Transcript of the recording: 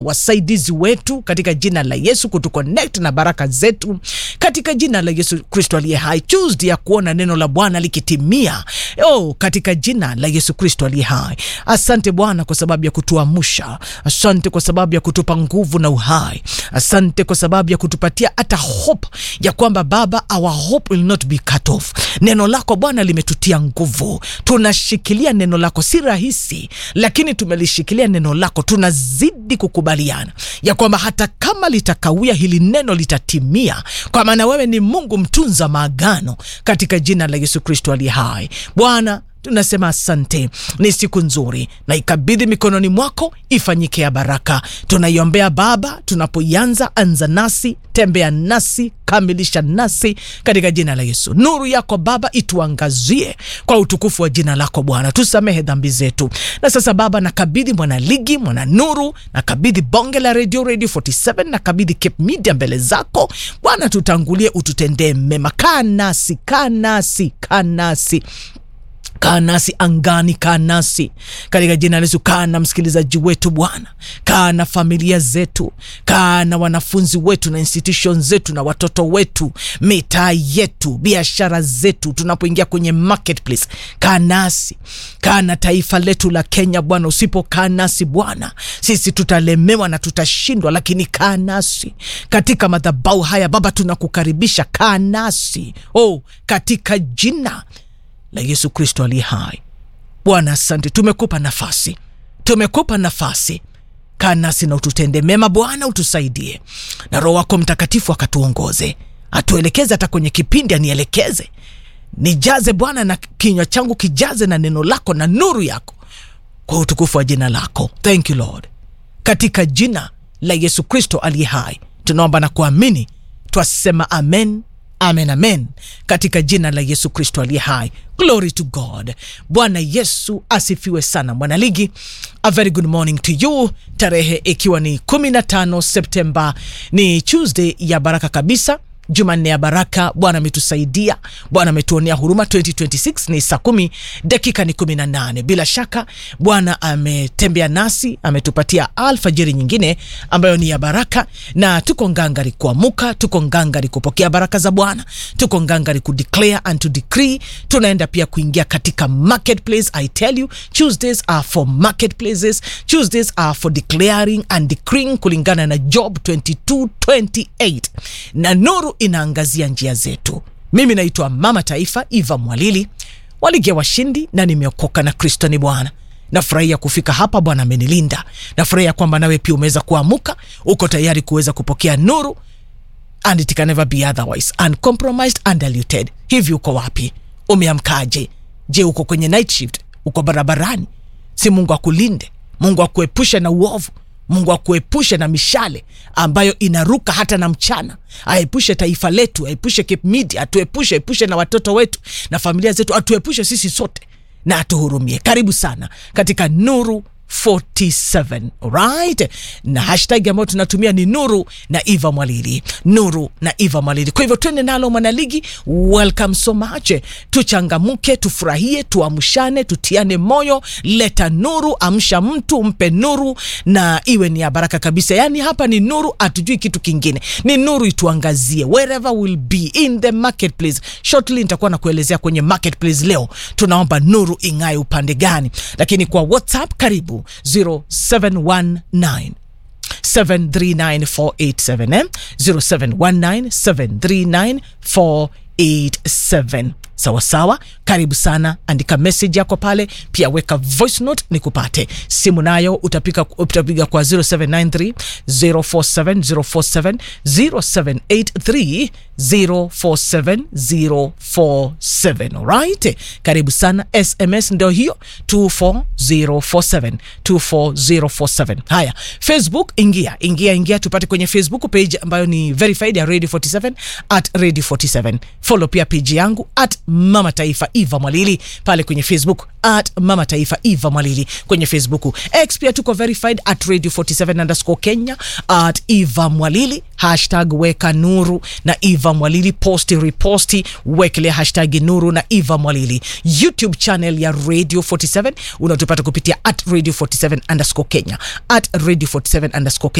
wasaidizi wetu katika jina la Yesu, kutuconnect na baraka zetu katika jina la Yesu Kristo aliye hai. Tuesday ya kuona neno la Bwana likitimia oh, katika jina la Yesu Kristo aliye hai. Asante Bwana kwa sababu ya kutuamsha, asante kwa sababu ya kutupa nguvu na uhai, asante kwa sababu ya kutupatia hata hope ya kwamba Baba, our hope will not be cut off. Neno lako Bwana limetutia nguvu, tunashikilia neno lako. Si rahisi, lakini tumelishikilia neno lako, tunazidi kukubaliana ya kwamba hata kama litakawia, hili neno litatimia, kwa maana wewe ni Mungu mtunza maagano, katika jina la Yesu Kristo aliye hai. Bwana tunasema asante. Ni siku nzuri na ikabidhi mikononi mwako, ifanyike ya baraka. Tunaiombea Baba, tunapoianza anza nasi, tembea nasi, kamilisha nasi katika jina la Yesu. Nuru yako Baba ituangazie kwa utukufu wa jina lako Bwana, tusamehe dhambi zetu. Na sasa Baba, nakabidhi mwana ligi, mwana nuru, nakabidhi bonge la radio, radio 47, nakabidhi Cape Media mbele zako Bwana, tutangulie, ututendee mema. Kaa nasi, kaa nasi, kaa nasi kaa nasi angani, kaa nasi katika jina la Yesu. Kaa na msikilizaji wetu Bwana, kaa na familia zetu, kaa na wanafunzi wetu na institution zetu na watoto wetu, mitaa yetu, biashara zetu, tunapoingia kwenye marketplace. Kaa nasi, kaa na taifa letu la Kenya Bwana. Usipokaa nasi Bwana, sisi tutalemewa na tutashindwa, lakini kaa nasi katika madhabahu haya Baba, tunakukaribisha, kaa nasi oh, katika jina la Yesu Kristo aliye hai. Bwana, asante, tumekupa nafasi, tumekupa nafasi. Kaa nasi na ututende mema Bwana, utusaidie na Roho wako Mtakatifu akatuongoze, atuelekeze hata kwenye kipindi, anielekeze, nijaze Bwana na kinywa changu kijaze na neno lako na nuru yako, kwa utukufu wa jina lako. Thank you Lord, katika jina la Yesu Kristo aliye hai tunaomba na kuamini, twasema amen. Amen, amen, katika jina la Yesu Kristo aliye hai. Glory to God. Bwana Yesu asifiwe sana. Mwanaligi, a very good morning to you, tarehe ikiwa ni 15 Septemba, ni Tuesday ya baraka kabisa Jumanne ya baraka. Bwana ametusaidia, Bwana ametuonea huruma. 2026 ni saa kumi dakika ni 18. Bila shaka Bwana ametembea nasi, ametupatia alfajiri nyingine ambayo ni ya baraka, na tuko ngangari kuamuka, tuko ngangari kupokea baraka za Bwana, tuko ngangari kudeclare and to decree. Tunaenda pia kuingia katika marketplace. I tell you Tuesdays are for marketplaces, Tuesdays are for declaring and decreeing kulingana na Job 22:28 na nuru inaangazia njia zetu. Mimi naitwa Mama Taifa Eva Mwalili waligia washindi, na nimeokoka na Kristo ni Bwana. Nafurahia kufika hapa, Bwana amenilinda. Nafurahia kwamba nawe pia umeweza kuamuka, uko tayari kuweza kupokea nuru, and it can never be otherwise, uncompromised, undiluted. Hivi uko wapi? Umeamkaje? Je, uko kwenye night shift? Uko barabarani? Si Mungu akulinde, Mungu akuepushe na uovu Mungu akuepushe na mishale ambayo inaruka hata na mchana. Aepushe taifa letu, aepushe Cape Media, atuepushe, epushe na watoto wetu na familia zetu, atuepushe sisi sote na atuhurumie. Karibu sana katika Nuru 47 right, na hashtag ambayo tunatumia ni nuru na Eva Mwalili, nuru na Eva Mwalili. Kwa hivyo twende nalo mwanaligi, welcome so much. Tuchangamuke, tufurahie, tuamshane, tutiane moyo. Leta nuru, amsha mtu, mpe nuru na iwe ni ya baraka kabisa. Yani hapa ni nuru, hatujui kitu kingine, ni nuru ituangazie wherever will be in the marketplace. Shortly nitakuwa na kuelezea kwenye marketplace leo tunaomba nuru ing'ae upande gani, lakini kwa WhatsApp karibu 0719 739 eh? 0719 739 sawa sawa, karibu sana. Andika message yako pale, pia weka voice note nikupate. Simu nayo utapiga utapiga kwa 0793 047 047 0783 047 047. Alright, karibu sana. SMS ndio hiyo 24047 24047. Haya, Facebook ingia ingia ingia, tupate kwenye Facebook page ambayo ni verified ya Radio 47 at Radio 47 follow pia page yangu at mama taifa eva mwalili pale kwenye facebook at mama taifa eva mwalili kwenye facebook x pia tuko verified at radio 47 underscore kenya at eva mwalili hashtag weka nuru na eva mwalili posti riposti wekelea hashtag nuru na eva mwalili youtube channel ya radio 47 unatupata kupitia at radio 47 underscore kenya at radio 47 underscore kenya